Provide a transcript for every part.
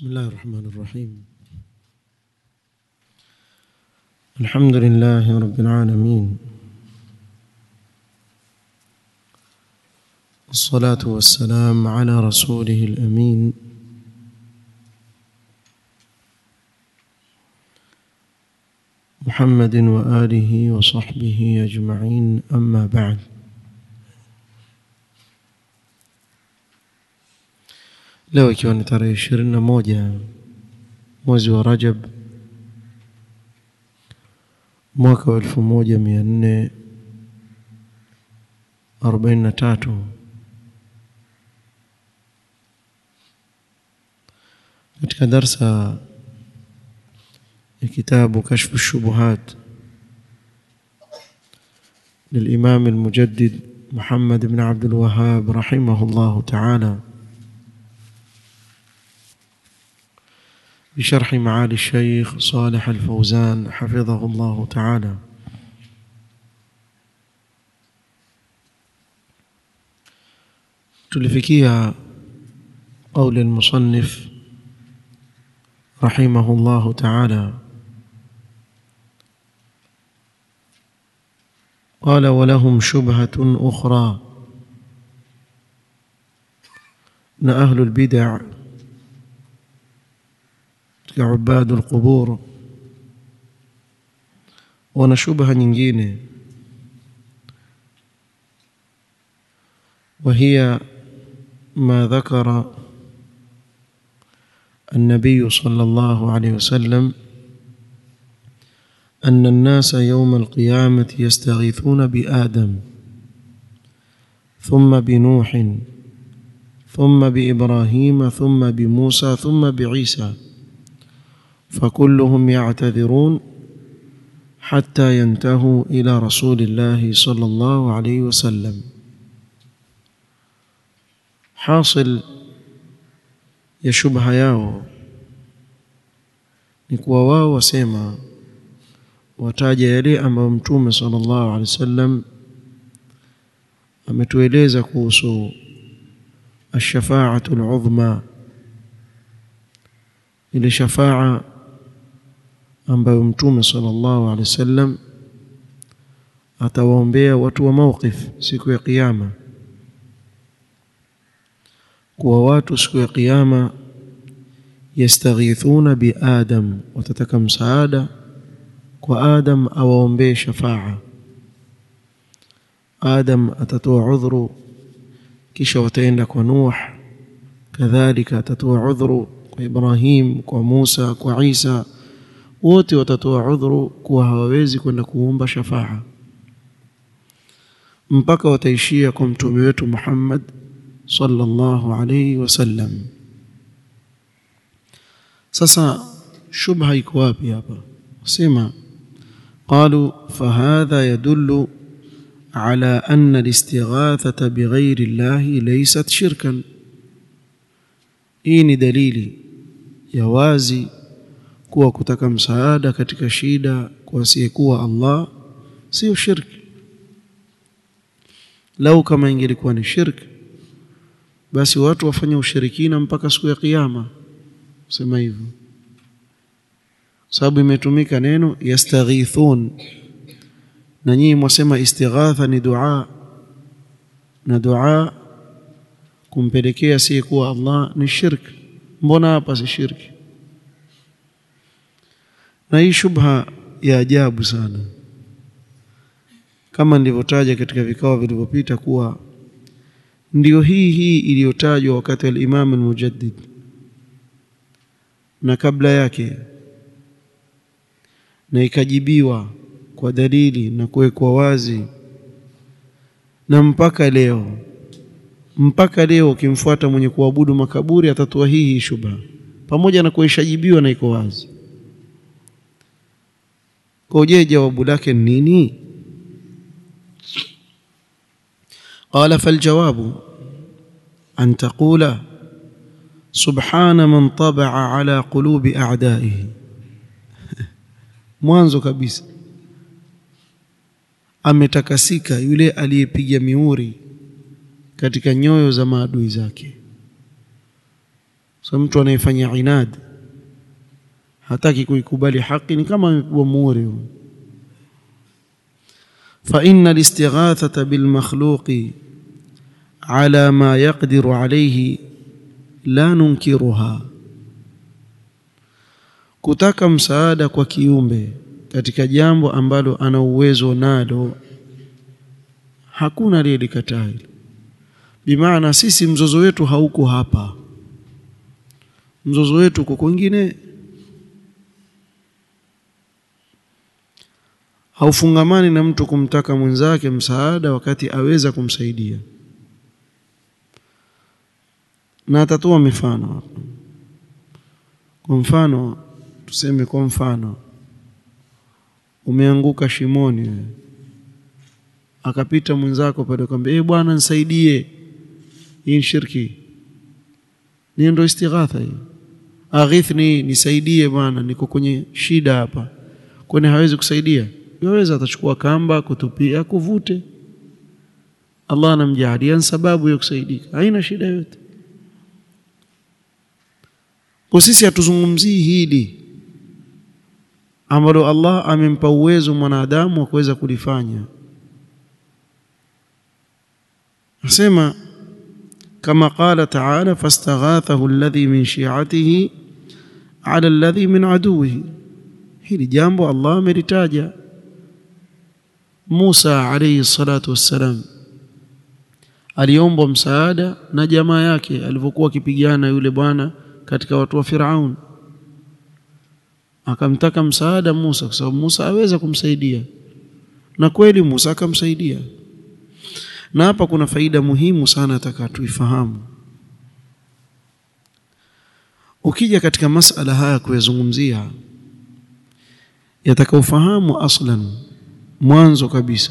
بسم الله الرحمن الرحيم الحمد لله رب العالمين الصلاة والسلام على رسوله الأمين محمد وآله وصحبه أجمعين أما بعد leo ikiwa ni tarehe ishirini na moja mwezi wa Rajab mwaka wa elfu moja mia nne arobaini na tatu katika darsa ya kitabu kashfu shubuhat للإمام المجدد محمد بن عبد الوهاب رحمه الله تعالى بشرح معالي الشيخ صالح الفوزان حفظه الله تعالى تلفكيها قول المصنف رحمه الله تعالى قال ولهم شبهة أخرى أن أهل البدع كعباد القبور wana shubha nyingine وهي ما ذكر النبي صلى الله عليه وسلم أن الناس يوم القيامة يستغيثون بآدم ثم بنوح ثم بإبراهيم ثم بموسى ثم بعيسى فكلهم يعتذرون حتى ينتهوا إلى رسول الله صلى الله عليه وسلم حاصل ya shubha yao ni kuwa wao wasema wataja yale ambayo mtume sallallahu alaihi wasallam ametueleza kuhusu ash-shafa'atu al-'udhma ile shafaa ambayo mtume sallallahu alaihi wasallam atawaombea watu wa mawqif siku ya kiyama kuwa watu siku ya kiyama yastaghithuna bi adam watataka msaada kwa adam awaombee shafaa adam atatoa udhuru kisha wataenda kwa nuh kadhalika atatoa udhuru kwa ibrahim kwa musa kwa isa wote watatoa udhuru kuwa hawawezi kwenda kuomba shafaa mpaka wataishia kwa mtume wetu Muhammad sallallahu alayhi wasallam sasa shubha iko wapi hapa wasema قالوا فهذا يدل على أن الاستغاثة بغير الله ليست شركا hii ni dalili ya wazi kuwa kutaka msaada katika shida kwa asiyekuwa Allah sio shirki lau kama ingelikuwa ni shirki basi watu wafanye ushirikina mpaka siku ya kiyama sema hivyo sababu imetumika neno yastaghithun na nyinyi mwasema istighatha ni dua na dua kumpelekea asiyekuwa Allah ni shirki mbona hapa si shirki na hii shubha ya ajabu sana kama nilivyotaja katika vikao vilivyopita kuwa ndio hii hii iliyotajwa wakati al-Imam al-Mujaddid na kabla yake na ikajibiwa kwa dalili na kuwekwa wazi na mpaka leo mpaka leo ukimfuata mwenye kuabudu makaburi atatoa hii hii shubha pamoja na kuishajibiwa na iko wazi kwa je jawabu lake ni nini قال فالجواب أن تقول سبحان من طبع على قلوب أعدائه mwanzo kabisa ametakasika yule aliyepiga miuri katika nyoyo za maadui zake so mtu anayefanya inad hataki kuikubali haki ni kama amepigwa muhuri فإن الاستغاثة بالمخلوق على ما يقدر عليه لا ننكرها kutaka msaada kwa kiumbe katika jambo ambalo ana uwezo nalo hakuna aliyelikataa hili bimaana sisi mzozo wetu hauko hapa mzozo wetu uko kwingine haufungamani na mtu kumtaka mwenzake msaada wakati aweza kumsaidia na atatoa mifano hapa kwa mfano tuseme kwa mfano umeanguka shimoni wewe akapita mwenzako pale akamwambia eh bwana nisaidie hii shirki ni ndio istighatha hii aghithni nisaidie bwana niko kwenye shida hapa kwani hawezi kusaidia yaweza atachukua kamba kutupia kuvute Allah anamjalia sababu ya kusaidika haina shida yote kwa sisi hatuzungumzii hili ambalo Allah amempa uwezo mwanadamu wa kuweza kulifanya nasema kama qala ta'ala fastaghathahu alladhi min shi'atihi ala alladhi min aduwihi hili jambo Allah amelitaja Musa alayhi salatu wassalam aliomba msaada na jamaa yake alivyokuwa akipigana yule bwana katika watu wa Firaun akamtaka msaada Musa kwa sababu Musa aweza kumsaidia na kweli Musa akamsaidia na hapa kuna faida muhimu sana nataka tuifahamu ukija katika masala haya kuyazungumzia yataka ufahamu aslan mwanzo kabisa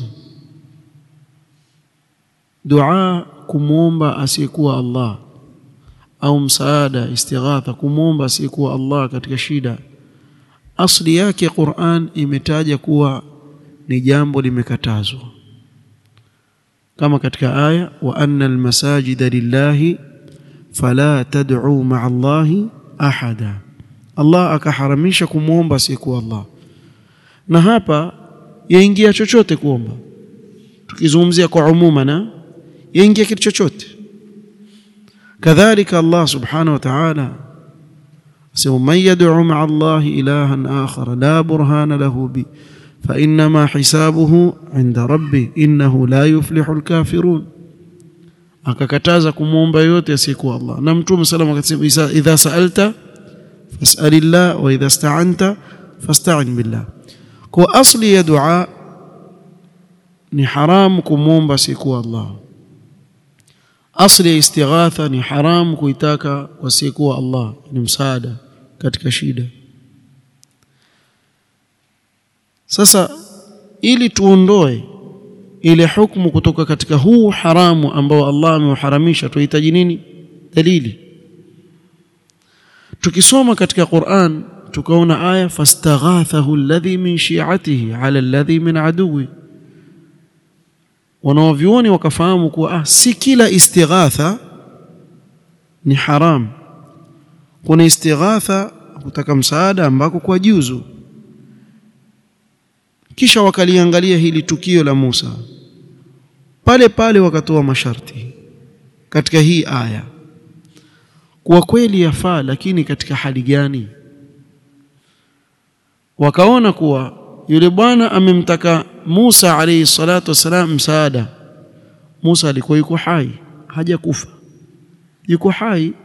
dua kumwomba asiyekuwa Allah au msaada istighatha kumwomba asiyekuwa Allah katika shida asli yake Qur'an imetaja kuwa ni jambo limekatazwa kama katika aya wa anna almasajida lillahi fala tad'u ma'a Allahi ahada Allah akaharamisha kumwomba asiyekuwa Allah na hapa yaingia chochote kuomba tukizungumzia kwa umuma na yaingia kitu chochote kadhalika Allah subhanahu wa ta'ala sema man yad'u ma'a Allah ilahan akhar la burhana lahu bi fa inma hisabuhu 'inda rabbi innahu la yuflihu al-kafirun akakataza kumuomba yote asiyekuwa Allah na mtume sallallahu alayhi wasallam akasema idha sa'alta fas'alillah wa idha ista'anta fasta'in billah kwa asli ya dua ni haramu kumwomba asiyekuwa Allah asli ya istighatha ni haramu kuitaka wasiyekuwa Allah ni msaada katika shida sasa ili tuondoe ile hukumu kutoka katika huu haramu ambao Allah ameuharamisha tuhitaji nini dalili tukisoma katika Qur'an tukaona aya fastaghathahu alladhi min shi'atihi ala alladhi min aduwi wanaovyuoni wakafahamu kuwa ah, si kila istighatha ni haram kuna istighatha kutaka msaada ambako kwa juzu kisha wakaliangalia hili tukio la Musa pale pale wakatoa masharti katika hii aya kwa kweli yafaa lakini katika hali gani wakaona kuwa yule bwana amemtaka Musa alayhi salatu wasalam msaada Musa alikuwa yuko hai hajakufa yuko hai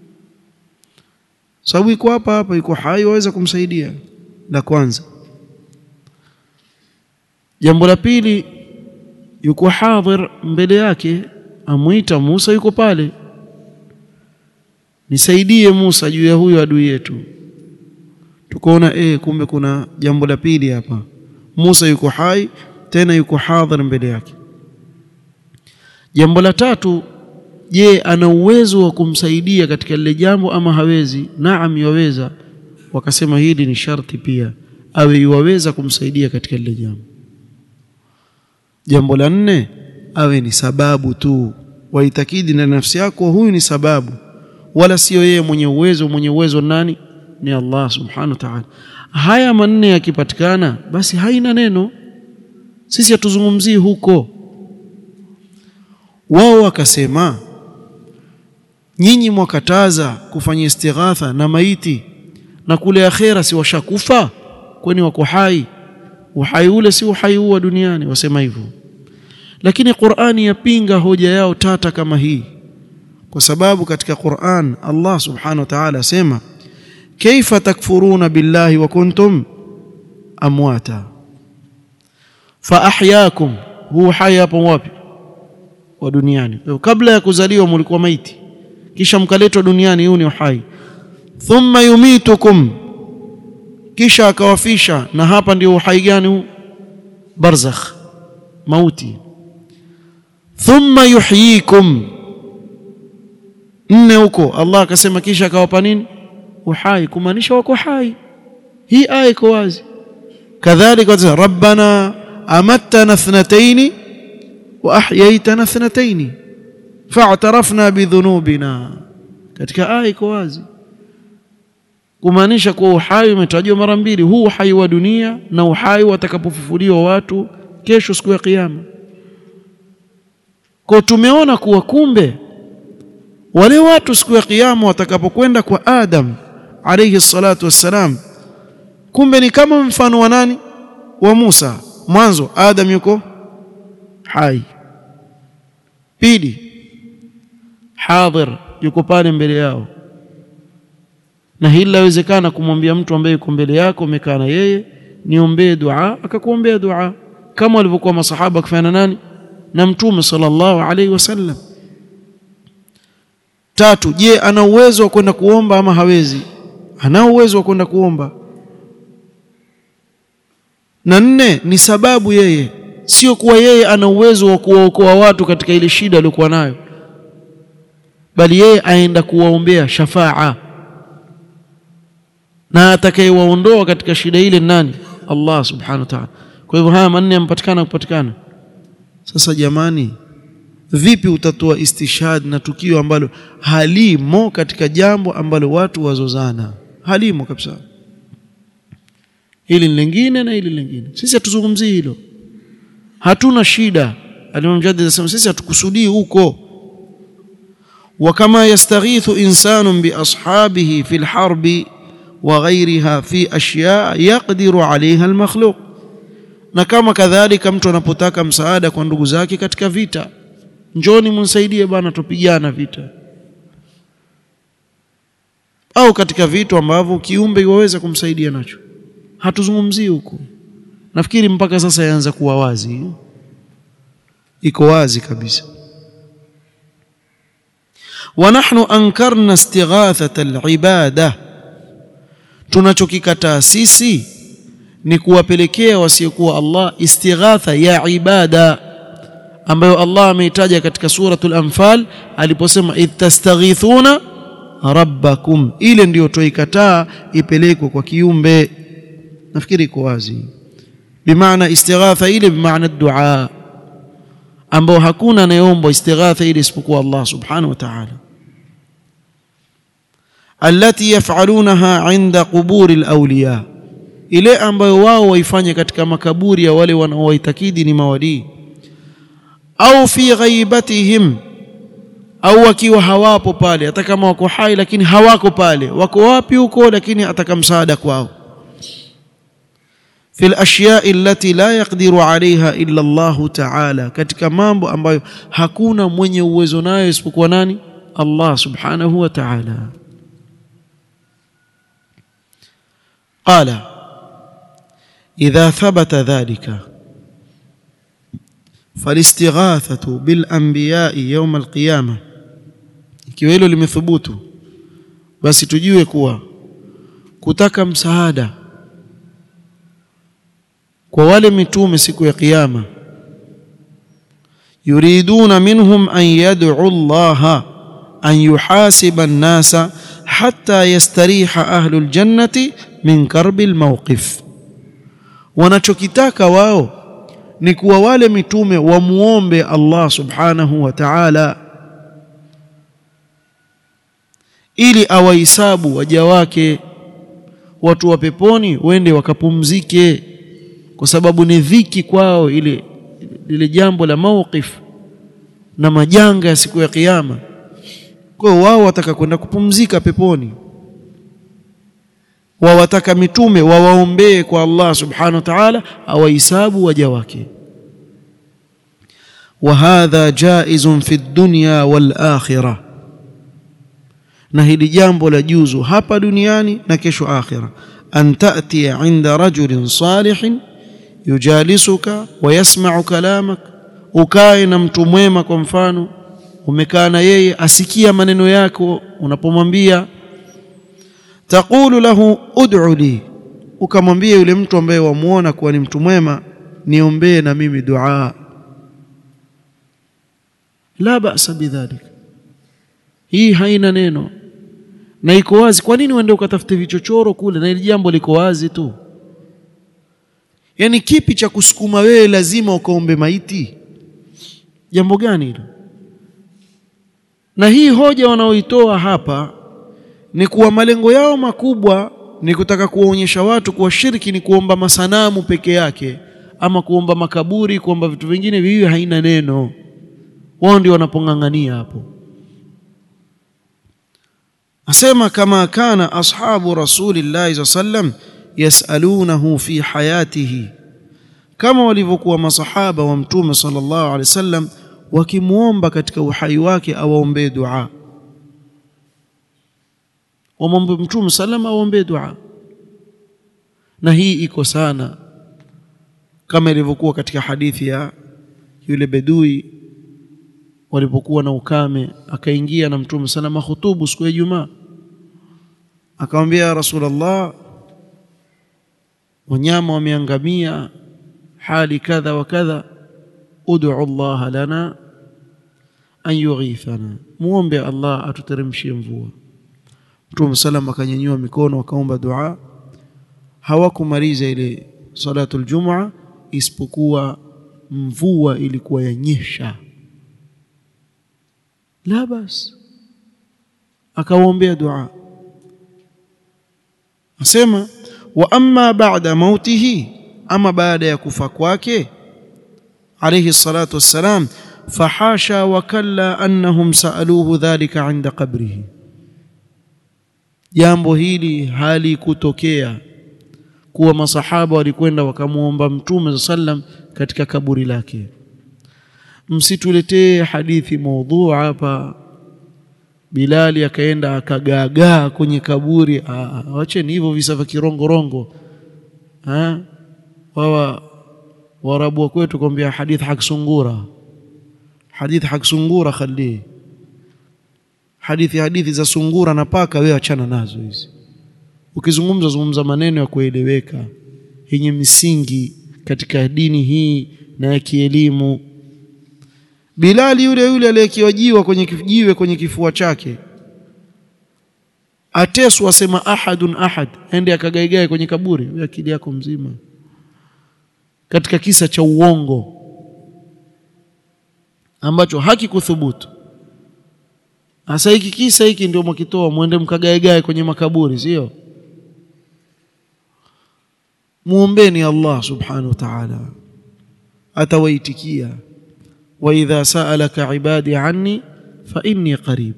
sababu yuko hapa hapa yuko hai waweza kumsaidia la kwanza jambo la pili yuko hadhir mbele yake amuita Musa yuko pale nisaidie Musa juu ya huyo adui yetu tukaona eh kumbe kuna jambo la pili hapa Musa yuko hai tena yuko hadhir mbele yake jambo la tatu je ana uwezo wa kumsaidia katika lile jambo ama hawezi naam yaweza wakasema hili ni sharti pia awe yuwaweza kumsaidia katika lile jambo jambo la nne awe ni sababu tu waitakidi na nafsi yako huyu ni sababu wala sio yeye mwenye uwezo mwenye uwezo nani ni Allah subhanahu wa ta'ala haya manne yakipatikana basi haina neno sisi hatuzungumzii huko wao wakasema nyinyi mwakataza kufanya istighatha na maiti na kule akhera si washakufa kwani wako hai uhai ule si uhai huu wa duniani wasema hivyo lakini Qur'ani yapinga hoja yao tata kama hii kwa sababu katika Qur'an Allah subhanahu wa ta'ala asema kaifa takfuruna billahi wa kuntum amwata fa ahyaakum huu hai hapo wapi wa duniani kabla ya kuzaliwa mlikuwa maiti kisha mkaletwa duniani huu ni uhai thumma yumitukum kisha akawafisha na hapa ndio uhai gani huu barzakh mauti thumma yuhyikum nne huko Allah akasema kisha akawapa nini uhai kumaanisha wako hai hii aya iko wazi kadhalika rabbana amattana thnataini wa ahyaytana thnataini fa'tarafna bidhunubina katika aya iko wazi kumaanisha kuwa uhai umetajwa mara mbili huu uhai wa dunia na uhai watakapofufuliwa watu kesho siku ya kiyama kwa tumeona kuwa kumbe wale watu siku ya kiyama watakapokwenda kwa Adam alayhi salatu wassalam kumbe ni kama mfano wa nani wa Musa mwanzo Adam yuko hai pili hadhir yuko pale mbele yao na hili lawezekana kumwambia mtu ambaye yuko mbele yako umekaa na yeye niombee dua akakuombea dua kama walivyokuwa masahaba kufanya nani na mtume sallallahu alaihi wasallam tatu je ana uwezo wa kwenda kuomba ama hawezi ana uwezo wa kwenda kuomba na nne ni sababu yeye sio kuwa yeye ana uwezo wa kuwaokoa watu katika ile shida aliyokuwa nayo bali yeye aenda kuwaombea shafaa na atakayewaondoa katika shida ile nani Allah subhanahu wa ta'ala kwa hivyo haya manne yampatikana kupatikana sasa jamani vipi utatoa istishhad na tukio ambalo halimo katika jambo ambalo watu wazozana halimo kabisa hili lingine na hili lingine sisi hatuzungumzii hilo hatuna shida alimam Jaddid anasema sisi hatukusudii huko وكما يستغيث إنسان بأصحابه في الحرب وغيرها في أشياء يقدر عليها المخلوق na kama kadhalika mtu anapotaka msaada kwa ndugu zake katika vita njoni mnisaidie bwana tupigana vita au katika vitu ambavyo kiumbe waweza kumsaidia nacho hatuzungumzii huko nafikiri mpaka sasa yaanza kuwa wazi iko wazi kabisa ونحن أنكرنا استغاثة العبادة tunachokikataa sisi ni kuwapelekea wasiokuwa Allah istighatha ya ibada ambayo Allah ameitaja katika suratul anfal aliposema idh tastaghithuna rabbakum ile ndiyo tuikataa ipelekwe kwa kiumbe nafikiri iko wazi bimaana istighatha ile bimaana dua ambao hakuna anayeomba istighatha ile isipokuwa Allah subhanahu wa ta'ala allati yaf'alunaha 'inda quburi al-awliya ile ambayo wao waifanye katika makaburi ya wale wanaowaitakidi ni mawalii au fi ghaibatihim au wakiwa hawapo pale hata kama wako hai lakini hawako pale wako wapi huko lakini ataka msaada kwao fi al-ashya'i allati la yaqdiru 'alayha illa Allah ta'ala katika mambo ambayo hakuna mwenye uwezo nayo isipokuwa nani Allah subhanahu wa ta'ala قال إذا ثبت ذلك فالاستغاثة بالأنبياء يوم القيامة ikiwa hilo limethubutu basi tujue kuwa kutaka msaada kwa wale mitume siku ya kiyama yuriduna minhum an yad'u Allah an yuhasiba an-nasa hatta yastariha ahlu al-jannati min karbi al-mawqif wanachokitaka wao ni kuwa wale mitume wamuombe Allah subhanahu wa ta'ala ili awahisabu waja wake watu wa peponi wende wakapumzike kwa sababu ni dhiki kwao ile lile jambo la mawqif na majanga ya siku ya kiyama kwa hiyo wao wataka kwenda kupumzika peponi wawataka mitume wawaombee kwa Allah subhanahu wa ta'ala awahisabu waja wake وهذا جائز في الدنيا والآخرة na hili jambo la juzu hapa duniani na kesho akhira an ta'ti 'inda rajulin salihin yujalisuka wa yasma'u kalamak ukae na mtu mwema kwa mfano umekaa na yeye asikia maneno yako unapomwambia taqulu lahu ud'u li ukamwambia yule mtu ambaye wamuona kuwa ni mtu mwema niombee na mimi dua la ba'sa bidhalik hii haina neno na iko wazi kwa nini uende ukatafute vichochoro kule na ili jambo liko wazi tu yani kipi cha kusukuma wewe lazima ukaombe maiti jambo gani hilo na hii hoja wanaoitoa hapa ni kuwa malengo yao makubwa ni kutaka kuwaonyesha watu kuwa shirki ni kuomba masanamu peke yake ama kuomba makaburi kuomba vitu vingine vivi haina neno wao ndio wanapong'ang'ania hapo asema kama kana ashabu rasulillahi sallam yasalunahu fi hayatihi kama walivyokuwa masahaba wa mtume sallallahu alaihi wasallam wakimuomba katika uhai wake awaombee dua wamwombe mtume sallam awaombee dua na hii iko sana kama ilivyokuwa katika hadithi ya yule bedui walipokuwa na ukame akaingia na mtume salama khutubu siku ya Ijumaa akamwambia ya Rasulullah wanyama wameangamia hali kadha wa kadha ud'u Allah lana an yughithana muombe Allah atuteremshie mvua mtume salama akanyanyua mikono akaomba dua hawakumaliza ile salatu aljum'a isipokuwa mvua ilikuwa yanyesha la bas akawaombea dua asema wa amma ba'da mautihi ama baada ya kufa kwake alayhi salatu wassalam fahasha wa kalla annahum saaluhu dhalika 'inda qabrihi jambo hili halikutokea kuwa masahaba walikwenda wakamuomba mtume sallam katika kaburi lake msituletee hadithi maudhu hapa Bilali akaenda akagaagaa kwenye kaburi wacheni hivyo visa vya kirongorongo ah wawa warabu wa kwetu kwambia hadith haksungura hadith haksungura khali hadithi hadithi za sungura na paka wewe achana nazo hizi ukizungumza zungumza maneno ya kueleweka yenye misingi katika dini hii na ya kielimu Bilali yule yule aliyekiwajiwa kwenye kijiwe kwenye kifua chake ateswa asema ahadun ahad ende akagaigae kwenye kaburi wewe akili yako mzima katika kisa cha uongo ambacho hakikuthubutu hasa hiki kisa hiki ndio mkitoa mwende mkagaegae kwenye makaburi sio muombeni Allah subhanahu wa ta'ala atawaitikia وإذا سألك عبادي عني فإني قريب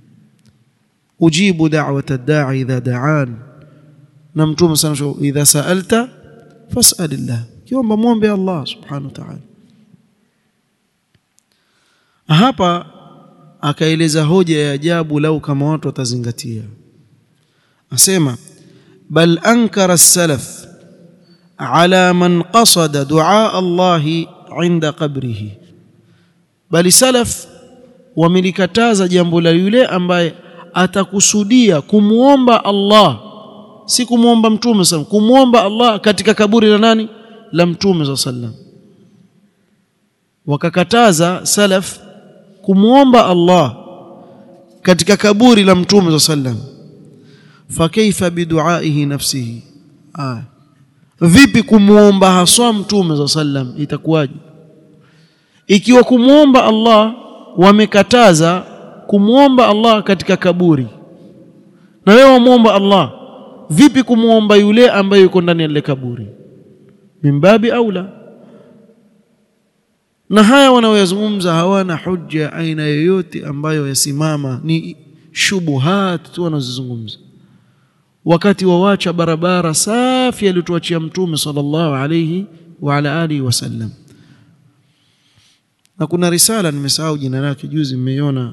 أجيب دعوة الداعي إذا دعان نمتم سنشو إذا سألت فاسأل الله يوم بموم بي الله سبحانه وتعالى hapa akaeleza hoja ya ajabu lau kama watu watazingatia asema bal ankara as-salaf ala man qasada du'a Allah 'inda qabrihi bali salaf wamelikataza jambo la yule ambaye atakusudia kumuomba Allah si kumuomba mtume sallam kumuomba Allah katika kaburi la nani la mtume sallam wakakataza salaf kumuomba Allah katika kaburi la mtume sallam fakaifa biduaihi nafsihi ah vipi kumuomba haswa mtume sallam itakuwaje ikiwa kumwomba Allah wamekataza kumwomba Allah katika kaburi na wewe wamuomba Allah vipi kumuomba yule ambaye yuko ndani ya lile kaburi mimbabi aula na haya wanaoyazungumza hawana hujja aina yoyote ambayo yasimama ni shubuhat tu wanazozungumza wakati wawacha barabara safi aliyotuachia mtume sallallahu alayhi wa ala alihi wasallam na kuna risala nimesahau jina lake juzi mmeiona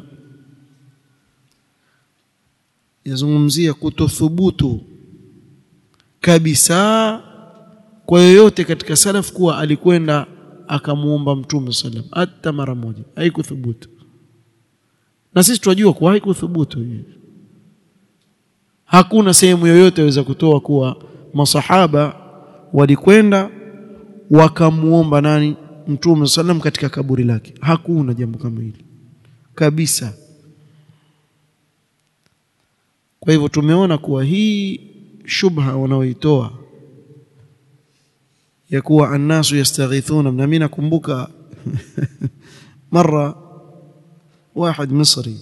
yazungumzia kutothubutu kabisa kwa yoyote katika salaf kuwa alikwenda akamuomba mtume sallam hata mara moja haikuthubutu na sisi tunajua kuwa haikuthubutu hakuna sehemu yoyote waweza kutoa kuwa masahaba walikwenda wakamuomba nani mtume sallam katika kaburi lake hakuna jambo kama hili kabisa kwa hivyo tumeona kuwa hii shubha wanaoitoa ya kuwa annasu yastaghithuna na mimi nakumbuka mara واحد مصري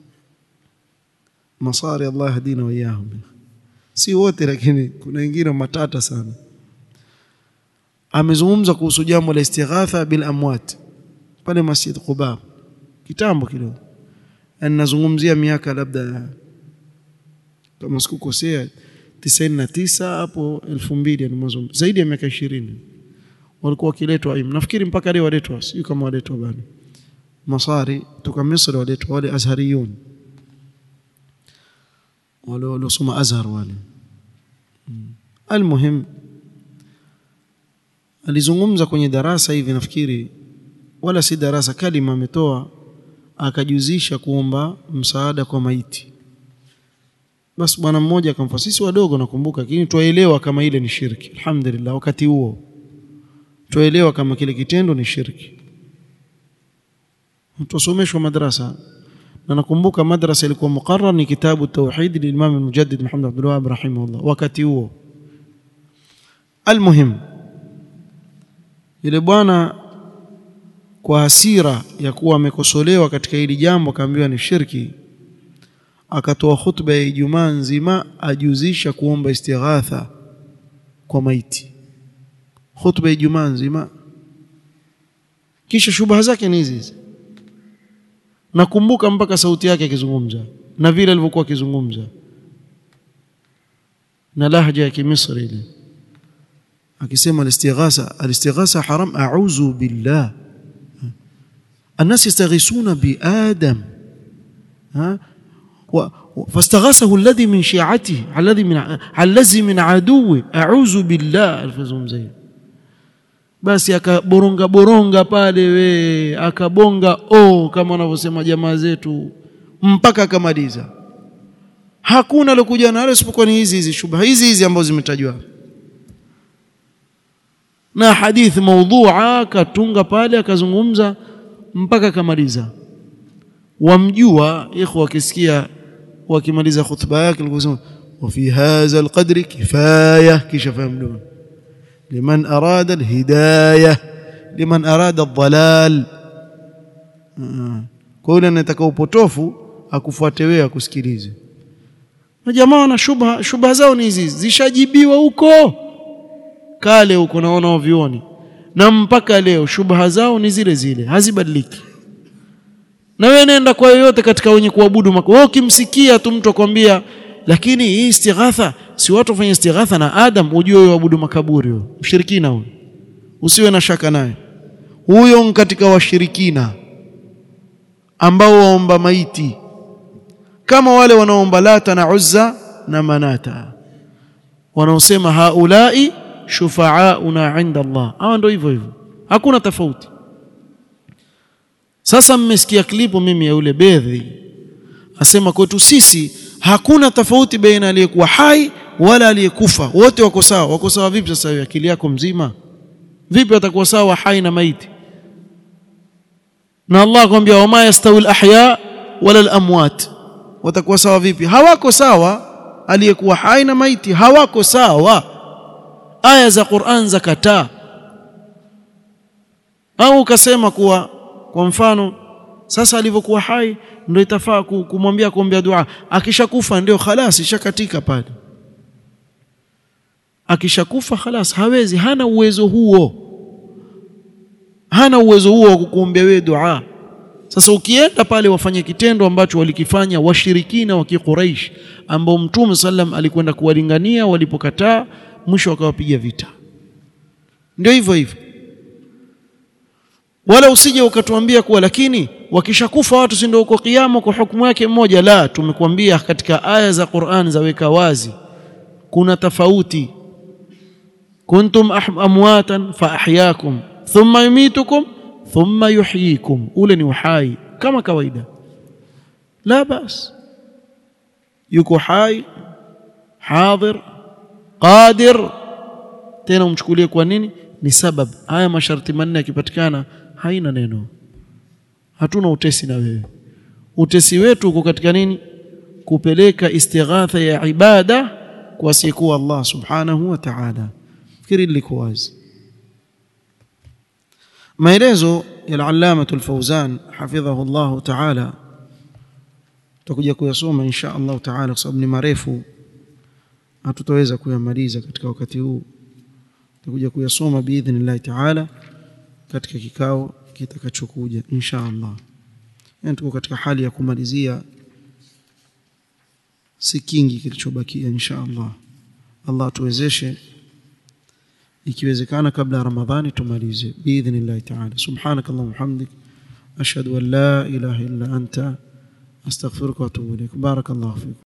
مصاري الله يهدينا وإياهم si wote lakini kuna wengine matata sana amezungumza kuhusu jambo la istighatha bil amwat pale Masjid Quba kitambo kidogo anazungumzia miaka labda kama sikukosea 99 hapo 2000 ni mwanzo zaidi ya miaka 20 walikuwa wakiletwa im nafikiri mpaka leo waletwa sio kama waletwa bado masari kutoka Misri waletwa wale azhariyun wale waliosoma azhar wale almuhim alizungumza kwenye darasa hivi nafikiri wala si darasa kalima ametoa akajuzisha kuomba msaada kwa maiti basi bwana mmoja akamfa sisi wadogo nakumbuka lakini tuelewa kama ile ni shirki alhamdulillah wakati huo tuelewa kama kile kitendo ni shirki tusomeshwa madrasa na nakumbuka madrasa ilikuwa muqarrar ni kitabu tauhid lilimam almujaddid Muhammad Abdul Wahhab rahimahullah wakati huo almuhim yule bwana kwa hasira ya kuwa amekosolewa katika hili jambo akaambiwa ni shirki akatoa khutba ya Ijumaa nzima ajuzisha kuomba istighatha kwa maiti khutba ya Ijumaa nzima kisha shubha zake ni hizi nakumbuka mpaka sauti yake akizungumza na vile alivyokuwa akizungumza na lahja ya kimisri ile akisema alistighasa alistighasa haram a'udhu billah الناس يستغيثون بآدم ها فاستغاثه الذي من شيعته الذي من الذي من عدوه اعوذ بالله الفزهم زي basi akaboronga boronga pale we akabonga o kama wanavyosema jamaa zetu mpaka akamaliza hakuna alokuja nalo isipokuwa ni hizi hizi shubha hizi hizi ambazo zimetajwa na hadithi maudhua katunga pale akazungumza mpaka akamaliza wamjua ikhwa wakisikia wakimaliza khutba yake alikusema wa fi hadha alqadri kifaya kisha fahamu liman arada alhidayah liman arada aldhalal kwa yule anataka upotofu akufuate wewe akusikilize na jamaa wana shubha shubha zao ni hizi zishajibiwa huko kale huko naona wavioni na mpaka leo shubha zao ni zile zile hazibadiliki na wewe nenda kwa yoyote katika wenye kuabudu mako wewe ukimsikia tu mtu akwambia lakini hii istighatha si watu wafanya istighatha na Adam ujue wewe abudu makaburi huyo mshirikina huyo usiwe na shaka naye huyo katika washirikina ambao waomba maiti kama wale wanaomba Lata na Uzza na Manata wanaosema haulai shufaauna inda Allah hawa ndio hivyo hivyo hakuna tofauti sasa mmesikia klipu mimi ya yule bedhi asema kwetu sisi hakuna tofauti baina aliyekuwa hai wala aliyekufa wote wako sawa wako sawa vipi sasa hiyo akili yako mzima vipi watakuwa sawa hai na maiti na Allah akwambia wama yastawi alahya wala alamwat watakuwa sawa vipi hawako sawa aliyekuwa hai na maiti hawako sawa aya za Qur'an zakataa au ukasema kuwa kwa mfano sasa alivyokuwa hai ndio itafaa kumwambia kuombea dua akishakufa ndio khalas ishakatika pale akishakufa khalas hawezi hana uwezo huo hana uwezo huo wa kukuombea wewe dua sasa ukienda pale wafanye kitendo ambacho walikifanya washirikina wa Quraysh ambao Mtume sallam alikwenda kuwalingania walipokataa mwisho akawapiga vita ndio hivyo hivyo wala usije ukatuambia kuwa lakini wakishakufa watu si ndio uko kiyama kwa hukumu yake mmoja la tumekuambia katika aya za Qur'an zaweka wazi kuna tofauti kuntum amwatan fa ahyaakum thumma yumitukum thumma yuhyikum ule ni uhai kama kawaida la bas yuko hai hadhir qadir tena umchukulie kwa nini ni sabab haya masharti manne yakipatikana haina neno hatuna utesi na wewe utesi wetu uko katika nini kupeleka istighatha ya ibada kwa siku Allah subhanahu wa ta'ala fikiri liko wazi maelezo ya al-allama al-fawzan hafidhahu Allah ta'ala tutakuja kuyasoma insha Allah ta'ala kwa sababu ni marefu hatutaweza kuyamaliza katika wakati huu tutakuja kuyasoma biidhnillah ta'ala katika kikao kitakachokuja insha Allah yani tuko katika hali ya kumalizia si kingi kilichobakia insha Allah Allah tuwezeshe ikiwezekana kabla ya Ramadhani tumalize biidhnillah ta'ala subhanakallahumma hamdik ashhadu an la ilaha illa anta astaghfiruka wa atubu ilaik barakallahu fiik